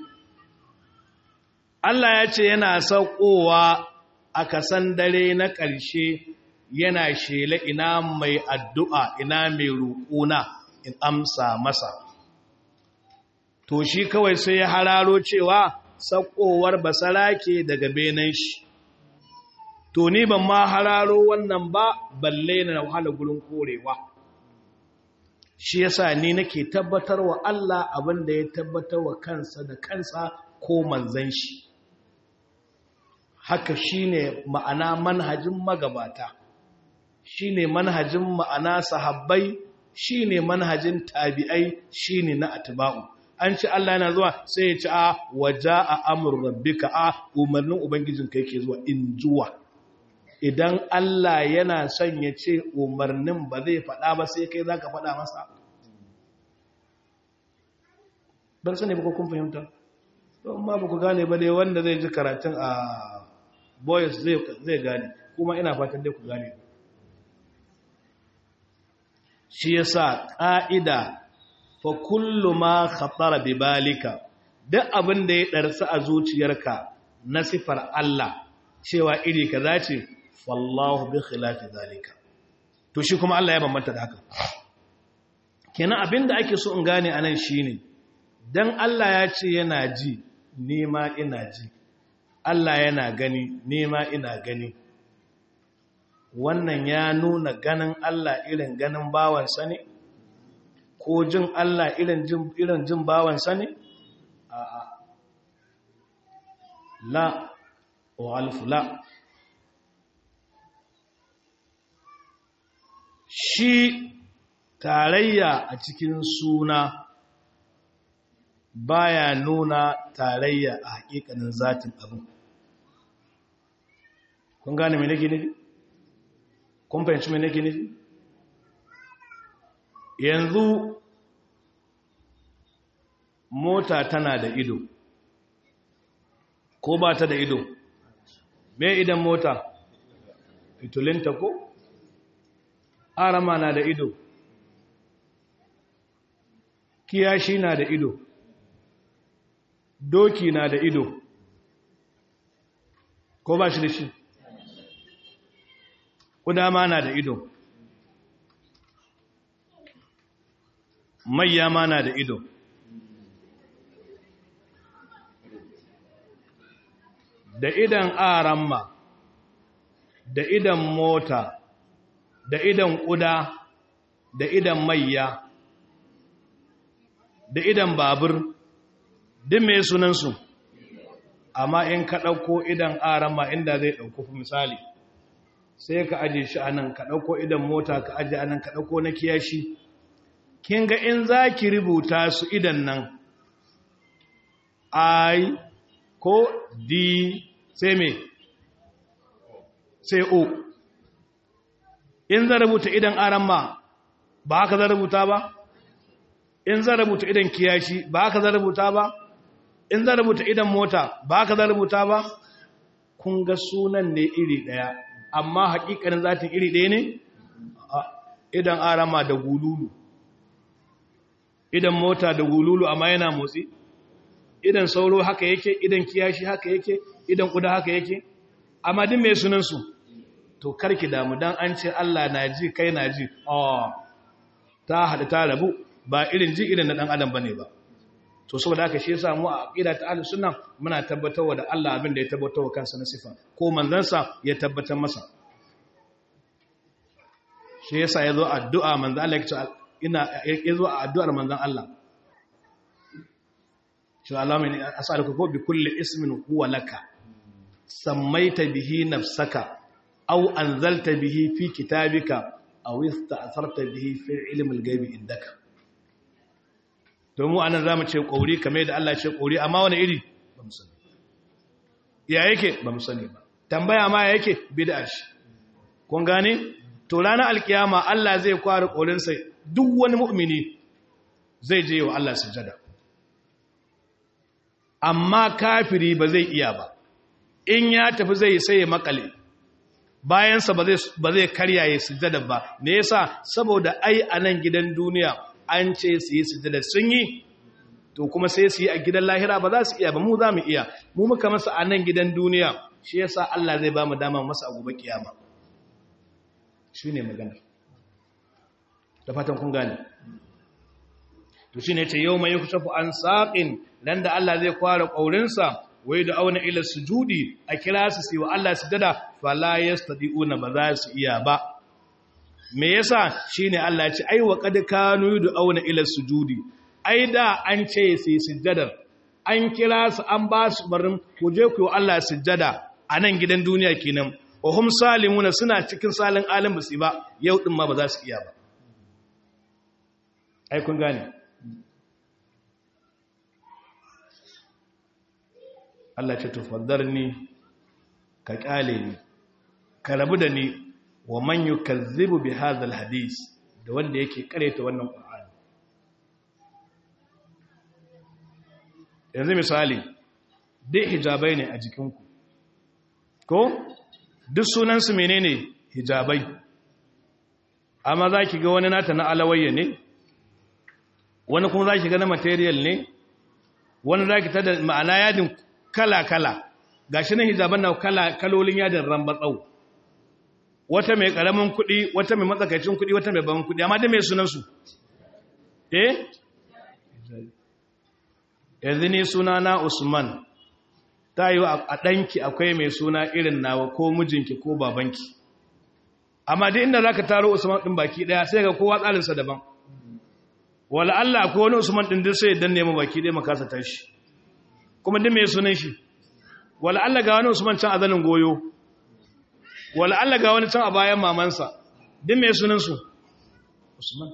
Allah ya ce yana saukowa a kasan dare na ƙarshe yana shela ina mai addu'a ina mai roƙona in amsa masa to shi kawai sai ya hararo cewa sakowar basarake daga benen shi to ni ban ma hararo wannan ba balle na wahala gurin korewa shi yasa ni nake tabbatar wa Allah abin da ya tabbatar wa kansa da kansa ko manzan shi haka shine ma'ana manhajin magabata shine manhajin ma'ana sahabbai shine manhajin tabi'ai shine na atba'u an ci Allah yana zuwa sai ya ci a waja'a amr rabbika a umarnin ubangijinka yake zuwa in zuwa idan Allah yana son ya ce umarnin ba zai faɗa ba sai kai zaka faɗa masa ban sani ba ko kun fahimta to amma ba ku gane ba dai wanda zai ji karatun a boys zai gane kuma ina fatan dai ku gane shi yasa ƙa'ida fa kullu ma khatara bi balika duk abin da ya darsa a zuciyarka na sifar Allah cewa iri kaza ce fallahu bi khilafi zalika to shi kuma Allah ya bambanta da haka kenan abin da ake so in gane anan shine dan Allah ya ce yana ji ni ma ina ji Allah yana gani ni ma ina gani wannan ya nuna ganin Allah irin ganin bawansa ne ko jin Allah irin jin irin jin bawansa ne a'a la wa alfu la shi tarayya a cikin suna baya nuna tarayya a hakikanin zatin abin kun gane me nake nufi kun fahimci me nake nufi yanzu mota tana da ido ko ba ta da ido me idan mota fitulinta ko arama na da ido kiyashi na da ido doki na da ido ko ba shi da shi kudama na da ido mayya ma na da ido da idan aramma da idan mota da idan kuda da idan mayya da idan babur duk mai sunansu amma in ka ɗauko idan aramma inda zai ɗauko misali sai ka aje shi anan ka ɗauko idan mota ka aje anan ka ɗauko na kiyashi kin ga in za ki rubuta su idan nan i ko d sai me sai o in za rubuta idan aramma ba haka za rubuta ba in za rubuta idan kiyashi ba haka za rubuta ba in za rubuta idan mota ba haka za rubuta ba kun ga sunan ne iri ɗaya amma haƙiƙanin zatin iri ɗaya ne idan arama da gululu idan mota da gululu amma yana motsi idan sauro haka yake idan kiyashi haka yake idan kuda haka yake amma din mai sunansu to karki damu dan an ce Allah na ji kai na ji oh ta hada ta rabu ba irin ji irin na dan adam bane ba to saboda haka shi yasa mu a aqida ta ahlus sunna muna tabbatarwa da Allah abin da ya tabbatarwa kansa na sifa ko manzansa ya tabbatar masa shi yasa yazo addu'a manzo Allah ya ina yazo a addu'ar manzon Allah shi Allah mai as'aluka ko bi kulli ismin huwa laka sammaita bihi nafsaka aw anzalta bihi fi kitabika aw ista'tharta bihi fi ilmi al-ghaibi indaka to mu anan zamu ce kauri kamar da Allah ya ce kauri amma wani iri ba mu sani ya yake ba mu sani ba tambaya ma ya yake bid'a shi kun gane to ranar alkiyama Allah zai kware kaurin sai duk wani mu'mini zai je wa Allah sujada amma kafiri ba zai iya ba in ya tafi zai sai ya makale bayansa ba zai karya ya sujada ba me yasa saboda ai a nan gidan duniya an ce su yi sujada sun yi to kuma sai su yi a gidan lahira ba za su iya ba mu za mu iya mu muka masa a nan gidan duniya shi yasa Allah zai ba mu dama masa a gobe kiyama shine magana da fatan kun gane to shine ce yau mai kushafu an saqin dan da Allah zai kwara kaurinsa wai da auna ila sujudi a kira su sai wa Allah sujada fala yastadiuna ba za su iya ba me yasa shine Allah ya ce ai wa qad kanu da auna ila sujudi ai da an ce sai sujadar an kira su an ba su barin ku je ku yi Allah sujada a nan gidan duniya kenan wa hum salimuna suna cikin salin alim basi ba yau din ma ba za su iya ba ai kun gane Allah ce tufaddarni ka kyale ni ka rabu da ni wa man yukazzibu bi hadha alhadith da wanda yake kareta wannan qur'ani yanzu misali duk hijabai ne a jikinku ko duk sunansu menene hijabai amma za ki ga wani nata na alawayya ne wani kuma za ki ga na material ne wani za ki tada ma'ana yadin kala-kala ga shi na hijaban na kalolin yadin rambatsau wata mai karamin kuɗi wata mai matsakaicin kuɗi wata mai ban kuɗi amma da mai sunansu eh yanzu ne suna na usman ta yi a ɗanki akwai mai suna irin nawa ko mijinki ko babanki amma duk inda za ka taro usman ɗin baki ɗaya sai ga kowa tsarinsa daban wala Allah ko wani usman ɗin duk sai dan nemi baki ɗaya makasa tashi kuma duk mai sunan shi wala Allah ga wani usman can a zanin goyo wala Allah ga wani can a bayan mamansa duk mai sunansu usman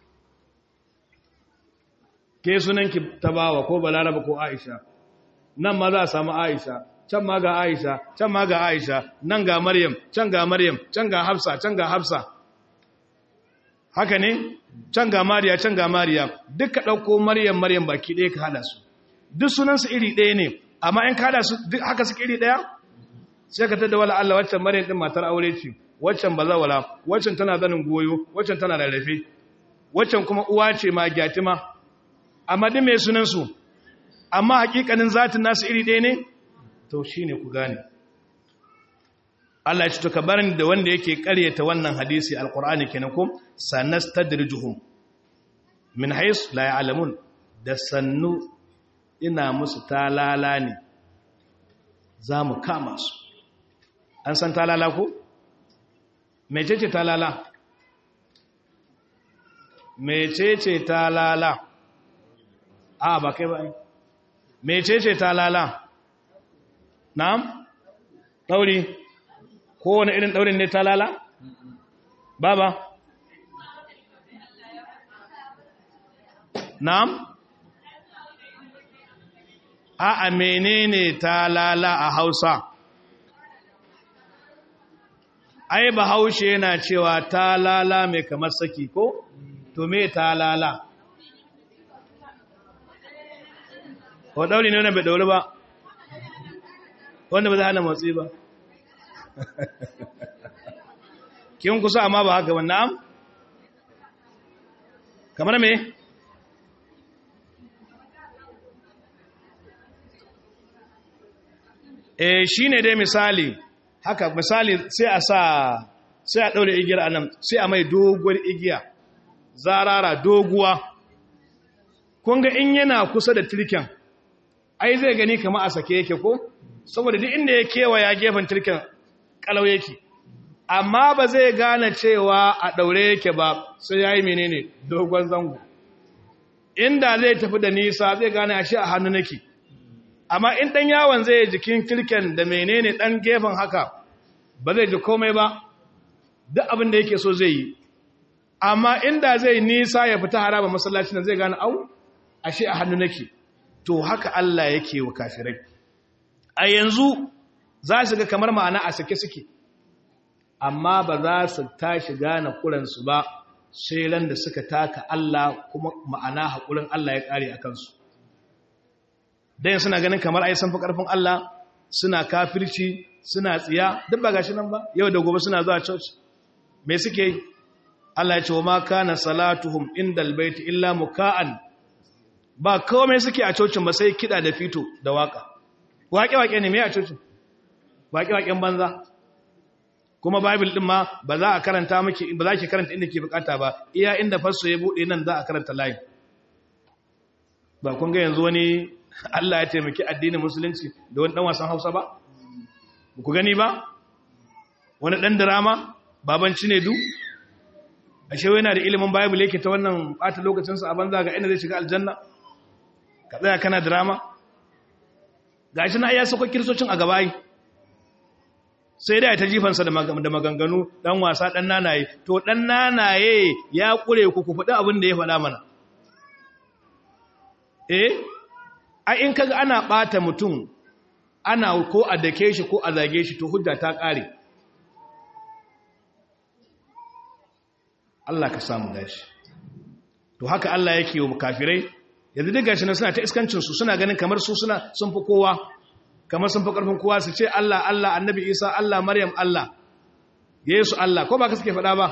ke sunanki ta bawa ko balaraba ko aisha nan ma za a samu aisha can ma ga aisha can ma ga aisha nan ga maryam can ga maryam can ga hafsa can ga hafsa haka ne can ga mariya can ga mariya duka ɗauko maryam maryam baki ɗaya ka hada su duk sunansu iri ɗaya ne amma in ka hada su duk haka suke iri ɗaya sai ka tada wala Allah waccan maryam din matar aure ce waccan bazawala waccan tana zanin goyo waccan tana rarrafe waccan kuma uwa ce ma gyatima amma din mai sunansu amma hakikanin zatin nasu iri ɗaya ne to shi ne ku gane Allah ya ci to barin da wanda yake karyata wannan hadisi alkur'ani kenan kum sanastadrijuhum min hais la ya'lamun da sannu ina musu talala ne za mu kama su an san talala ko mecece talala mecece talala a ba kai ba mecece talala na'am dauri ko wani irin daurin ne talala baba na'am a a menene talala a Hausa ai bahaushe yana cewa talala mai kamar saki ko to me talala ko dauri ne wannan bai dauri ba wanda ba za hana motsi ba kin kusa amma ba haka ba na'am kamar me eh shine dai misali haka misali sai a sa sai a daure igiyar anan sai a mai doguwar igiya zarara doguwa kun ga in yana kusa da tirken ai zai gani kama a sake yake ko saboda duk inda ya kewaya gefen tirken kalau yake amma ba zai gane cewa a daure yake ba sai ya yi menene dogon zango inda zai tafi da nisa zai gane a shi a hannu nake amma in ɗan yawon zai jikin tirken da menene ɗan gefen haka ba zai ji komai ba duk abin da yake so zai yi amma inda zai nisa ya fita haraba masallacin da zai gane au ashe a hannu nake to haka Allah yake wa kafirai a yanzu za su ga kamar ma'ana a sake suke amma ba za su tashi gane kuransu ba sai ran da suka taka Allah kuma ma'ana haƙurin Allah ya ƙare a kansu dan suna ganin kamar ai san fi ƙarfin Allah suna kafirci suna tsiya duk ba gashi nan ba yau da gobe suna zuwa church me suke yi Allah ya ce wa ma kana salatuhum indal baiti illa muka'an ba komai suke a cocin ba sai kida da fito da waka waƙe-waƙe ne me a cocin waƙe-waƙen banza kuma bible din ma ba za a karanta miki ba za ki karanta inda ke bukata ba iya inda fasso ya bude nan za a karanta line ba kun ga yanzu wani Allah ya taimaki addinin musulunci da wani dan wasan Hausa ba ku gani ba wani dan drama baban Cinedu ashe yana da ilimin bible yake ta wannan bata lokacin sa a banza ga inda zai shiga aljanna ka tsaya kana drama gashi na iya sako kirsocin a gabayi sai dai ta jifansa da maganganu dan wasa dan nanaye to dan nanaye ya kure ku ku faɗi abin da ya faɗa mana eh a in kaga ana ɓata mutum ana ko a dake shi ko a zage shi to hujja ta ƙare Allah ka samu dashi to haka Allah yake yi wa kafirai yanzu duk gashi na suna ta iskancinsu suna ganin kamar su suna sun fi kowa kamar sun fi ƙarfin kowa su ce Allah Allah annabi Isa Allah Maryam Allah Yesu Allah ko ba ka suke faɗa ba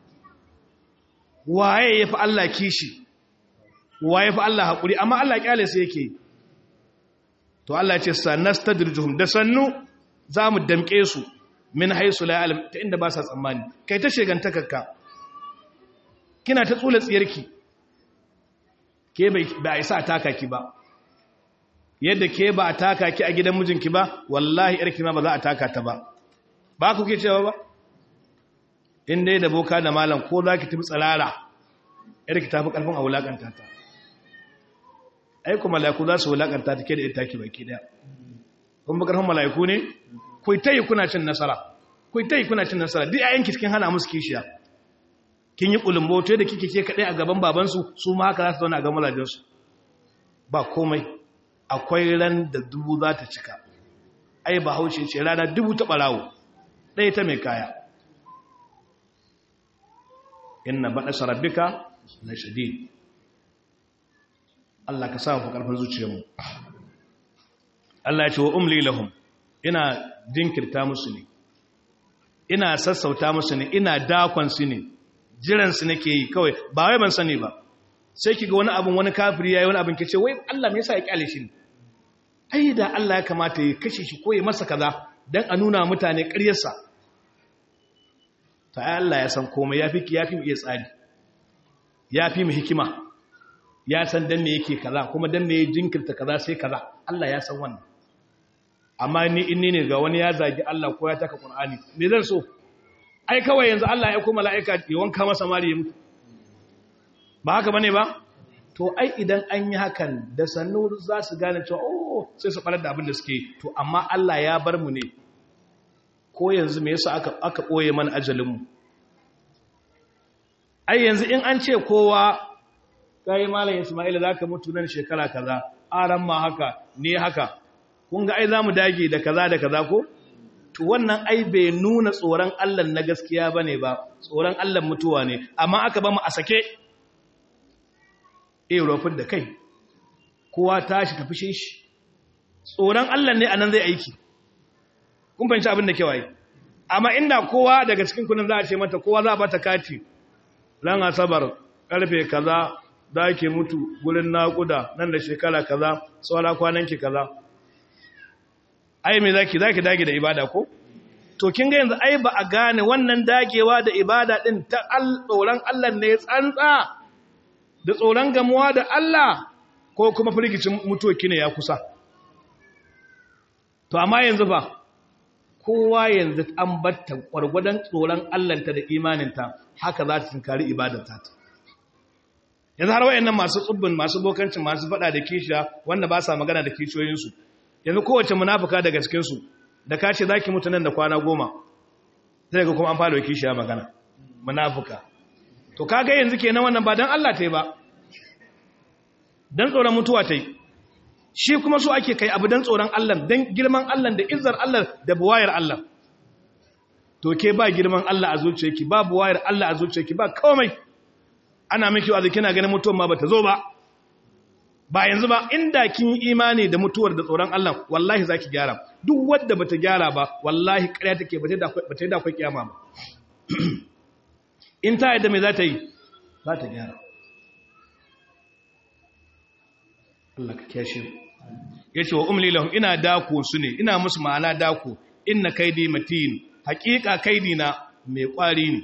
waye ya fi Allah kishi waye fi Allah haƙuri amma Allah ƙyale su yake to Allah ce sanastadrijuhum da sannu za mu damƙe su min haisu la ya'lam ta inda ba sa tsammani kai ta shegantakarka kina ta tsula tsiyarki ke bai isa a taka ki ba yadda ke ba a taka ki a gidan mijinki ba wallahi yarki ma ba za a taka ta ba ba ku ke cewa ba in dai da boka da malam ko za ki tafi tsirara yarki ta fi ƙarfin a wulaƙanta ta aiku mala'iku za su wulaƙanta ta ke da ita ki baki ɗaya kun bi ƙarfin mala'iku ne ku ta yi kuna cin nasara ku ta yi kuna cin nasara duk ayyanki cikin hana musu kishiya kin yi ƙulumbo to da kike ke kaɗai a gaban babansu su ma haka za su zauna a gaban mazajensu ba komai akwai ran da dubu za ta cika ai ba haushe ce rana dubu ta ɓarawo ɗaya ta mai kaya inna baɗa sarabbika na shadid Allah ka sa mu ƙarfin zuciyarmu Allah ya ce wa umli lahum ina jinkirta musu ne ina sassauta musu ne ina dakon su ne jiransu nake yi kawai ba wai ban sani ba sai kiga wani abin wani kafiri yayi wani abin kace wai Allah me yasa ya kyale shi ai da Allah ya kamata ya kashe shi ko ya masa kaza dan a nuna mutane ƙaryarsa ta Allah ya san komai yafi yafi mu iya tsari yafi mu hikima ya san dan me yake kaza kuma dan me jinkirta kaza sai kaza Allah ya san wannan amma ni inni ne ga wani ya zagi Allah ko ya taka Qur'ani me zan so ai kawai yanzu Allah ya kuma mala'ika ya wanka masa mari ya mutu ba haka bane ba to ai idan an yi hakan da sannu za su gane cewa oh sai su farar da abin da suke to amma Allah ya bar mu ne ko yanzu me yasa aka aka boye mana ajalin mu ai yanzu in an ce kowa kai malam Isma'il zaka mutu nan shekara kaza aran ma haka ne haka kun ga ai zamu dage da kaza da kaza ko to wannan ai bai nuna tsoron Allah na gaskiya bane ba tsoron Allah mutuwa ne amma aka ba mu a sake eh rofin da kai kowa tashi tafi shi tsoron Allah ne anan zai aiki kun fahimci abin da kewaye amma inda kowa daga cikin kunin za a ce mata kowa za a bata kati ran asabar karfe kaza za ke mutu gurin naƙuda nan da shekara kaza tsawara kwananki kaza ai me zaki zaki dage da ibada ko to kin ga yanzu ai ba a gane wannan dagewa da ibada din ta tsoron Allah ne tsantsa da tsoron gamuwa da Allah ko kuma firgicin mutuwa kine ya kusa to amma yanzu ba kowa yanzu an batta gwargwadon tsoron Allahnta da imaninta haka za ta tunkari ibadarta ta yanzu har wayannan masu tsubbin masu bokancin masu fada da kishiya wanda ba sa magana da kishiyoyinsu yanzu kowace munafuka daga cikinsu da ka ce za ki mutu nan da kwana goma zai ga kuma an fara kishiya magana munafuka to kaga yanzu kenan wannan ba don Allah ta yi ba don tsoron mutuwa ta yi shi kuma so ake kai abu don tsoron Allah don girman Allah da izzar Allah da buwayar Allah to ke ba girman Allah a zuciyarki ba buwayar Allah a zuciyarki ba komai ana miki wa kina ganin mutuwan ma bata zo ba ba yanzu ba inda kin yi imani da mutuwar da tsoron Allah wallahi zaki gyara duk wanda bata gyara ba wallahi ƙarya take bata da bata da akwai kiyama ba in ta yadda me za ta yi za ta gyara Allah ka kiyashe yace wa umli lahum ina dako su ne ina musu ma'ana dako inna kaidi matin hakika kaidi na mai kwari ne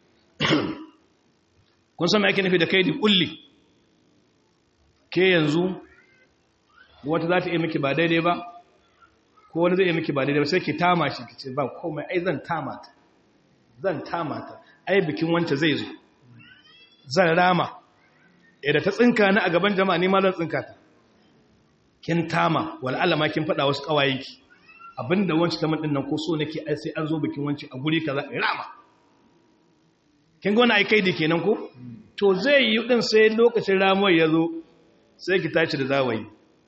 kun san me ake nufi da kaidi kulli ke yanzu wata za ta iya miki ba daidai ba ko wani zai iya miki ba daidai ba sai ki tama shi ki ce ba komai ai zan tama ta zan tama ta ai bikin wanta zai zo zan rama da ta tsinka ni a gaban jama'a ni ma zan tsinka ta kin tama wal alama kin faɗa wasu ƙawayenki abinda wanci ta din nan ko so nake ai sai an zo bikin wanci a guri kaza in rama kin ga wani ai kaidi kenan ko to zai yi din sai lokacin ramuwar ya zo sai ki tashi da zawayi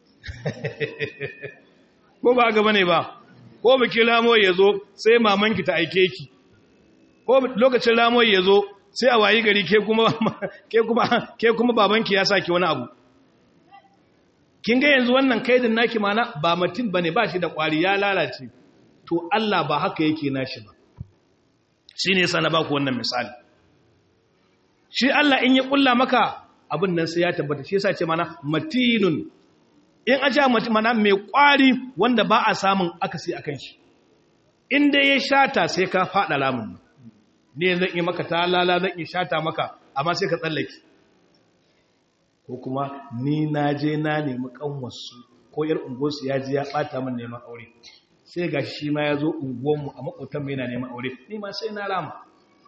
ko ba gaba ne ba ko bikin ramuwar ya zo sai mamanki ta aike ki ko lokacin ramuwar ya zo sai a wayi gari ke kuma ke kuma ke kuma babanki ya saki wani abu kin ga yanzu wannan kaidin naki mana ba mutum bane ba shi da kwari ya lalace to Allah ba haka yake nashi ba shine yasa na baku wannan misali shi Allah in ya kulla maka abin nan sai ya tabbata shi yasa ce mana matinun in aja mana mai kwari wanda ba a samun akasi akan shi in dai ya shata sai ka fada lamun ne zan yi maka talala zan yi shata maka amma sai ka tsallake ko kuma ni na je na nemi kanwarsu ko yar unguwarsu ya ji ya bata min neman aure sai ga shi ma ya zo unguwarmu a makotan mai na neman aure ni ma sai na rama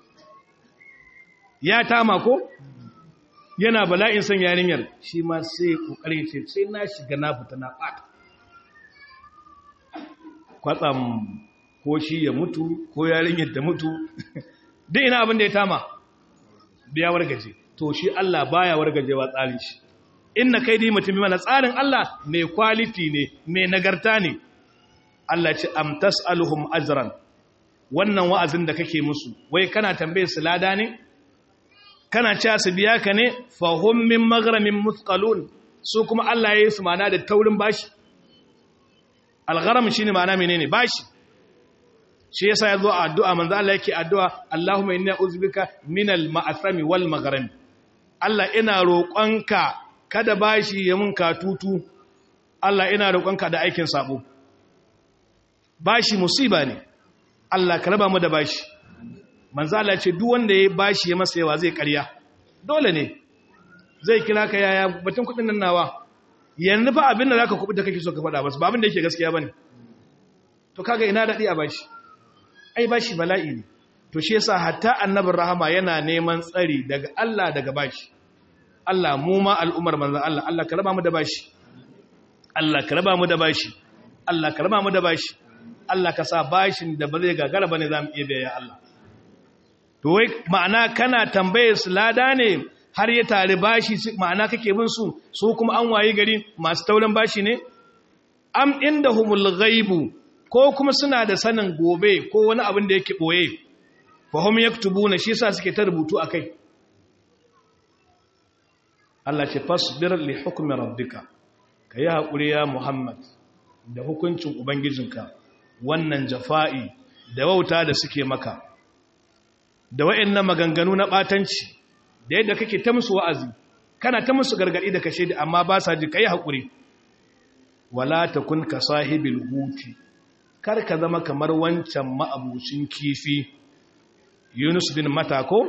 ya tama ko yana bala'in son yarinyar shi ma sai kokarin ce sai na shiga na fita na bata kwatsam ko shi ya mutu ko yarinyar da mutu duk ina abin da ya tama biya wargaje to shi Allah baya wargajewa tsarin shi inna kai dai mutum mana tsarin Allah mai quality ne mai nagarta ne Allah ce am tasaluhum ajran wannan wa'azin da kake musu wai kana tambaye su lada ne kana cewa su biya ka ne fahum min maghramin muthqalun su kuma Allah ya yi su mana da taurin bashi algharam shine mana menene bashi shi yasa yazo a addu'a manzo Allah yake addu'a Allahumma inni a'udhubika minal ma'asami wal maghrami Allah ina roƙonka kada bashi ya mun katutu Allah ina roƙonka da aikin sabo bashi musiba ne Allah ka raba mu da bashi manzo Allah ce duk wanda ya bashi ya masa yawa zai ƙarya dole ne zai kira ka yaya batun kudin nan nawa yanzu fa abin da zaka kubu da kake so ka faɗa ba abin da yake gaskiya bane to kaga ina dadi a bashi ai bashi bala'i ne to shi yasa hatta annabin rahama yana neman tsari daga Allah daga bashi Allah mu ma al'umar manzon Allah Allah ka raba mu da bashi Allah ka raba mu da bashi Allah ka raba mu da bashi Allah ka sa bashin da ba zai gagara bane zamu iya biya ya Allah to wai ma'ana kana tambaye su lada ne har ya tare bashi ma'ana kake bin su su kuma an wayi gari masu taurin bashi ne am indahumul ghaibu ko kuma suna da sanin gobe ko wani abin da yake boye fahim yaktubuna shi yasa suke ta rubutu akai Allah ce fasbir li hukmi rabbika kai hakuri ya Muhammad da hukuncin ubangijinka wannan jafa'i da wauta da suke maka da wayannan maganganu na batanci da yadda kake ta musu wa'azi kana ta musu gargadi da kashe da amma ba sa ji kai hakuri wala takun ka sahibil huti kar ka zama kamar wancan ma'abucin kifi Yunus bin Mata ko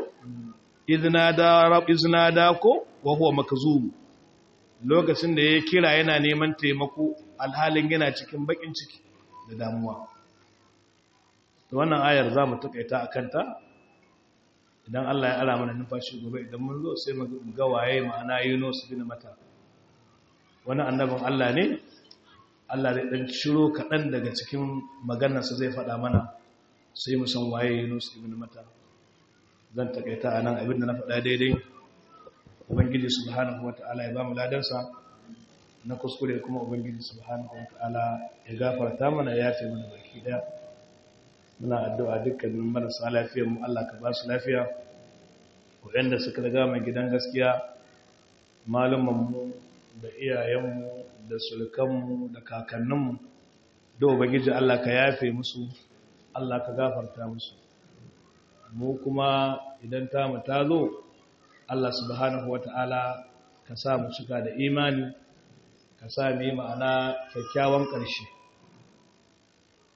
iznada ko wa huwa makzum lokacin da ya kira yana neman taimako alhalin yana cikin bakin ciki da damuwa to wannan ayar za mu takaita akan ta idan Allah ya ara mana numfashi gobe idan mun zo sai mu ga waye ma'ana Yunus bin Mata wani annabin Allah ne Allah zai dan ciro kaɗan daga cikin maganarsa zai faɗa mana sai mu san waye Yunus ibn Mata zan takaita anan abinda na faɗa daidai ubangiji subhanahu wata'ala ya ba mu ladansa na kuskure kuma ubangiji subhanahu wata'ala ya gafarta mana ya yafe mana baki daya muna addu'a dukkanin marasa lafiyar mu Allah ka ba su lafiya waɗanda suka riga mai gidan gaskiya malumanmu da iyayenmu da sulkanmu da kakanninmu da ubangiji Allah ka yafe musu Allah ka gafarta musu mu kuma idan ta mu ta zo Allah subhanahu wata'ala ka sa mu cika da imani ka sa mu yi ma'ana kyakkyawan ƙarshe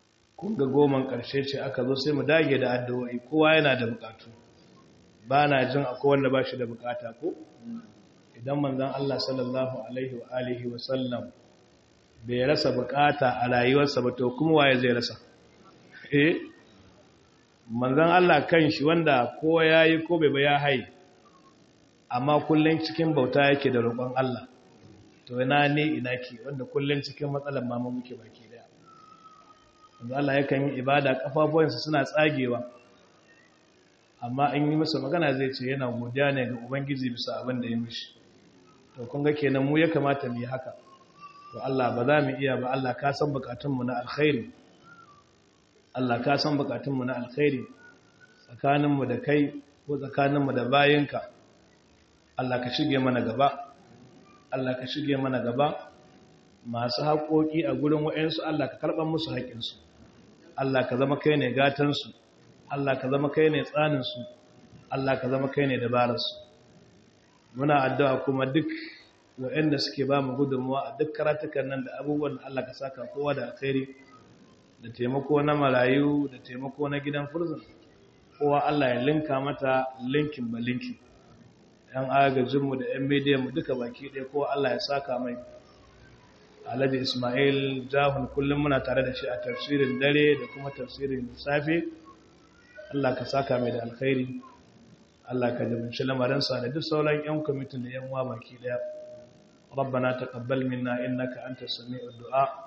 kun ga goman ƙarshe ce aka zo sai mu dage da addu'o'i kowa yana da bukatu ba na jin akwai wanda ba shi da bukata ko idan manzon Allah sallallahu alaihi wa alihi wa sallam bai rasa bukata a rayuwarsa ba to kuma waye zai rasa eh manzon Allah kan shi wanda ko yayi ko bai ba ya hai amma kullun cikin bauta yake da roƙon Allah to ina ne ina ki wanda kullun cikin matsalar mama muke baki daya manzon Allah yakan yi ibada kafafuwansa suna tsagewa amma an yi masa magana zai ce yana godiya ne ga ubangiji bisa abin da ya mishi to kun ga kenan mu ya kamata mu yi haka to Allah ba za mu iya ba Allah ka san bukatunmu na alkhairi Allah ka san bukatunmu na alkhairi tsakaninmu da kai ko tsakaninmu da bayinka Allah ka shige mana gaba Allah ka shige mana gaba masu haƙoƙi a gurin wa'ansu Allah ka karɓar musu haƙinsu Allah ka zama kai ne gatansu Allah ka zama kai ne tsaninsu Allah ka zama kai ne dabararsu muna addu'a kuma duk waɗanda suke ba mu gudunmuwa a duk karatukan nan da abubuwan Allah ka saka kowa da alkhairi da taimako na marayu da taimako na gidan furzin kowa Allah ya linka mata linkin ba linkin ‘yan agajinmu da ‘yan mediyanmu duka baki ɗaya kowa Allah ya saka mai alhaji ismail jahun kullum muna tare da shi a tafsirin dare da kuma tafsirin safe Allah ka saka mai da alkhairi Allah ka dabinci lamarinsa da duk sauran 'yan kwamitin da 'yan wa baki daya ربنا تقبل منا إنك أنت السميع الدعاء